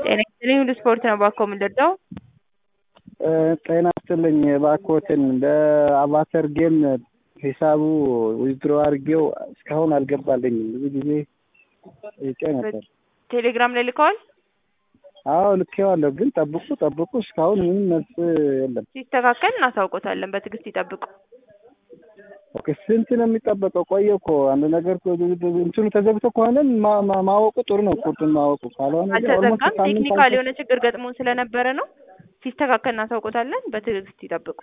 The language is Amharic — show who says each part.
Speaker 1: ጤና ይስጥልኝ ሁሉ ስፖርት ነው እባክዎ የምንረዳው?
Speaker 2: ጤና ይስጥልኝ እባክዎትን በአቫተር ጌም ሂሳቡ ዊዝድሮ አድርጌው እስካሁን አልገባልኝም ብዙ ጊዜ ጠይቄ ነበር።
Speaker 1: ቴሌግራም ላይ ልከዋል?
Speaker 2: አዎ ልኬዋለሁ ግን ጠብቁ ጠብቁ እስካሁን ምንም መልስ የለም።
Speaker 1: ሲስተካከል እናሳውቆታለን በትዕግስት ይጠብቁ።
Speaker 2: ኦኬ ስንት ነው የሚጠበቀው? ቆየ እኮ አንድ ነገር እኮ እንትኑ ተዘግቶ ከሆነ ማ- ማ- ማወቁ ጥሩ ነው ቁርጡን ማወቁ ካልሆነ ግን almost
Speaker 1: አልተዘጋም።
Speaker 2: ሳምንት
Speaker 1: ቴክኒካል
Speaker 2: አልፎ-
Speaker 1: የሆነ ችግር ገጥሞን ስለነበረ ነው። ሲስተካከል እናሳውቆታለን። በትዕግስት ይጠብቁ።